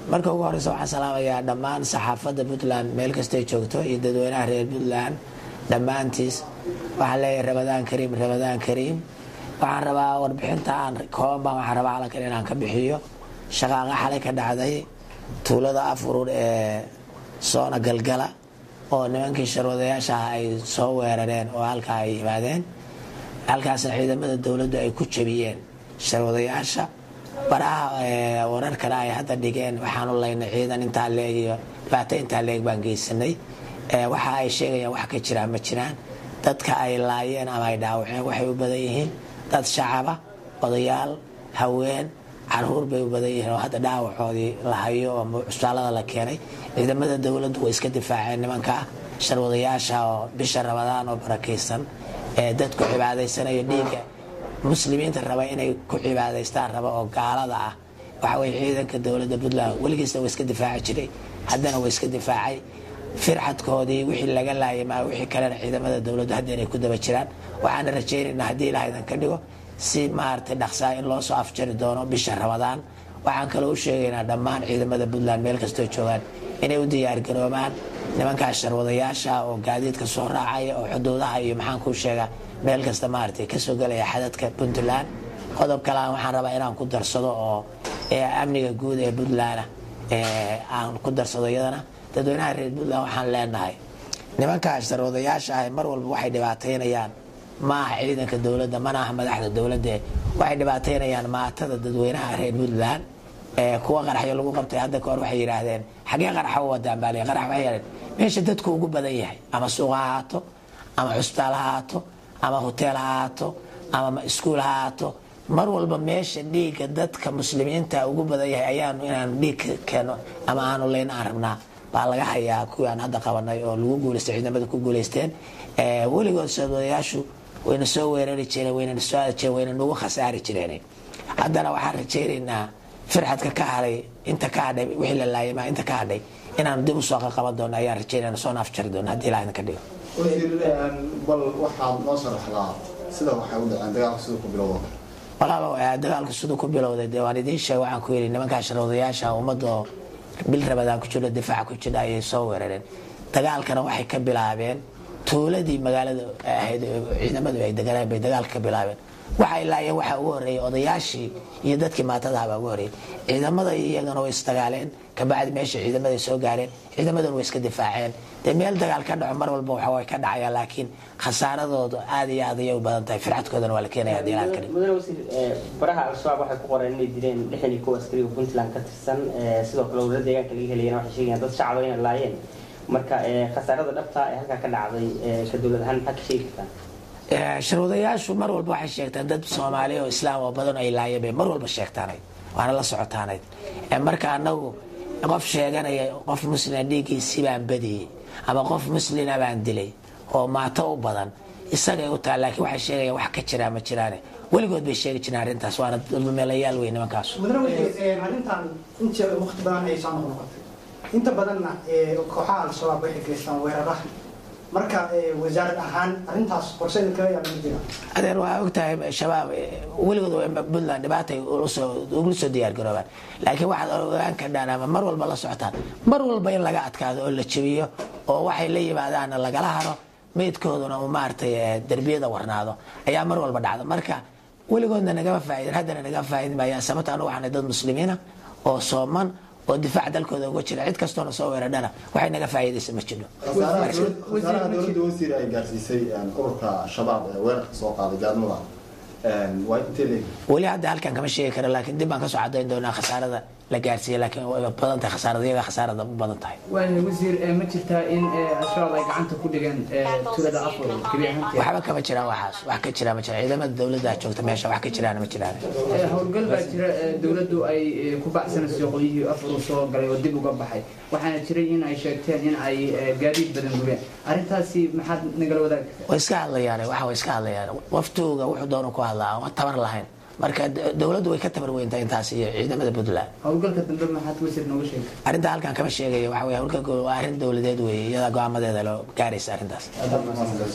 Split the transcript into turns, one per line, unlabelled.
marka ugu horeysa waxaan salaamayaa dhammaan saxaafadda puntland meel kastay joogto iyo dadweynaha reer puntland dhammaantiis waxaan leeyahay rabadaan kariim rabadaan kariim waxaan rabaa warbixinta aan kooban baan waxaan rabaa calankan inaan ka bixiyo shaqaaqa xalay ka dhacday tuulada afurur ee soona galgala oo nimankii sharwadayaasha ah ay soo weerareen oo halkaa ay yimaadeen halkaasna ciidamada dowladdu ay ku jabiyeen sharwadayaasha baraha wararkana ay hadda dhigeen waxaanu laynay ciidan intaa leeg iyo dhibaato intaa leeg baan geysanay waxa ay sheegayaan wax ka jiraan ma jiraan dadka ay laayeen ama ay dhaawaceen waxay u badan yihiin dad shacaba odayaal haween caruur bay u badan yihiin oo hadda dhaawacoodii la hayo oo cusbaalada la keenay ciidamada dowladdu way iska difaaceen nimanka sharwadayaasha oo bisha rabadaan oo barakaysan ee dadku cibaadaysanayo dhiigga muslimiinta raba inay ku cibaadaystaan raba oo gaalada ah waxawey ciidanka dowladda puntland weligiisna waa iska difaaci jiray haddana waa iska difaacay firxadkoodii wixii laga laayay maa wixii kalena ciidamada dowladdu hadda inay ku daba jiraan waxaana rajaynaynaa haddii ilaah idan ka dhigo si maaragtay dhaqsaa in loo soo afjari doono bisha rabadaan waxaan kaloo u sheegaynaa dhammaan ciidamada puntland meel kastoo joogaan inay u diyaargaroobaan nimankaas sharwadayaasha oo gaadiidka soo raacaya oo xuduudaha iyo maxaan kuu sheegaa meel kasta maaragtay kasoo gelaya xadadka puntland qodob kalean waxaan rabaa inaan ku darsado oo amniga guud ee puntland aan ku darsado iyadana dadweynaha reer puntland waxaan leenahay nimankaas sharwadayaasha ah mar walba waxay dhibaataynayaan maaha ciidanka dowladda mana aha madaxda dowladda waxay dhibaataynayaan maatada dadweynaha reer puntland kuwa qaraxyo lagu qabtay hadda kahor waxay yidhaahdeen xagee qaraxa u wadaan baa qarax waxay yidhahdeen meesha dadku ugu badan yahay ama suuq ha ahaato ama cusbitaal ha ahaato ama hoteel ha ahaato ama iskuul ha ahaato mar walba meesha dhiigga dadka muslimiinta ugu badan yahay ayaanu inaanu dhiig keeno ama aanu leyn aan rabnaa baa laga hayaa kuwii aan hadda qabanay oo lagu guuleystay ciidamada ku guuleysteen weligood soodayaashu wayna soo weerari jireen wayna soo aadi jireen wayna nagu khasaari jireen haddana waxaan rajaynaynaa firxadka ka hadhay inta ka hadhay wixii la laayay maa inta ka hadhay inaanu dib usoo qaqaban doono ayaan rajaynayna soo naafjari doono haddii ilaah idinka dhigo
bal waxaad noo sharaxdaa sida waxay u dhaceen dagaalka siduu ku bilowda
walaalo dagaalku siduu ku bilowday dee waan idiin sheeg waxaan ku yidhi nimankaa sharwadayaasha ummadda oo bil rabadaan ku jiro difaaca ku jira ayay soo weerareen dagaalkana waxay ka bilaabeen tuuladii magaalada ahayd ciidamadu ay deganaan bay dagaalka ka bilaabeen waxay laayeen waxaa ugu horreeyey odayaashii iyo dadkii maatadaha baa ugu horreeyey ciidamada iyagana way isdagaaleen kabacdi meesha ciidamaday soo gaareen ciidamaduna way iska difaaceen dee meel dagaal ka dhaco mar walba waxa way ka dhacayaan laakiin khasaaradoodu aad iyo aad ayay u badan tahay firxadkoodana waa la keenaya haddii ilaah ka dhigo
mudane wasiir baraha al-shabaab waxay ku qoreen inay dileen lixdan iyo kow askariga puntland ka tirsan sidoo kale wala deegaanka laga helayana waxay sheegayaan dad shacaba inay laayeen marka khasaarada dhabta ee halkaa ka dhacday ka dowlad ahaan maxaa ka sheegi kartaa
sharwadayaashu mar walba waxay sheegtaan dad soomaali oo islaam oo badan ay laayeen bay mar walba sheegtaanayd waana la socotaanayd marka anagu qof sheeganaya qof muslima dhiiggiisii baan badiyey ama qof muslina baan dilay oo maato u badan isagay u taha laakiin waxay sheegayaan wax ka jiraa ma jiraane weligood bay sheegi jireen arrintaas waana dulmeelayaal wey nimankaas
mudane wasiir arrintan inta waqti badan ay soo noqnoqotay inta badanna kooxaha al-shabaab waxay geystaan weeraraha marka wasaarad ahaan arintaas qorsheeda kale yaa laga jira
adeer waa ogtahay shabaab weligood puntland dhibaatay ugula soo diyaar garoobaan laakiin waxaad ogaan kardhaan ama mar walba la socotaan mar walba in laga adkaado oo la jebiyo oo waxay la yimaadaanna lagala haro meydkooduna uu maaragtay derbiyada warnaado ayaa mar walba dhacda marka weligoodna nagama faaidin haddana nagama faaidin maayaan sababta anu waxaanay dad muslimiina oo sooman oo difaac dalkooda uga jira cid kastoona soo weerardhana waxay naga faa'iidaysa ma jiro
khasaaraha dowladda wasiir ay gaarsiisay ururka shabaab ee weerarka soo qaaday gaadmada waa intee leeg
weli hadda halkan kama sheegi karo laakiin dib baan kasoo cadayn doonaa khasaarada la gaarsiiyey laakiin way badan tahay khasaarada iyaga khasaarada u badan tahay
waaya wasiir ma jirtaa in al-shabaab ay gacanta ku dhigeen tulada afur gebi ahaanteed
waxba kama jiraan waxaas wax ka jira ma jiraan ciidamada dowladda joogta meesha wax ka jiraan ma jiraan
howlgal baa jira dowladdu ay ku baxsanayso qolyihii afur soo galay oo dib uga baxay waxaana jiray in ay sheegteen in ay gaadiid badan gubeen arrintaasi maxaad nagala wadaagi
way iska hadlayaan waxa way iska hadlayaan waftooga wuxuu doona ku hadlaa aan tabar lahayn marka dowladdu way ka tabar weyntahay intaas iyo ciidamada puntland
howlgalka dambe maxaad wasiir nooga sheegay
arrinta halkan kama sheegayo waxa wey howlgalka waa arrin dowladeed weeye iyada go-aamadeeda loo gaaraysa arrintaas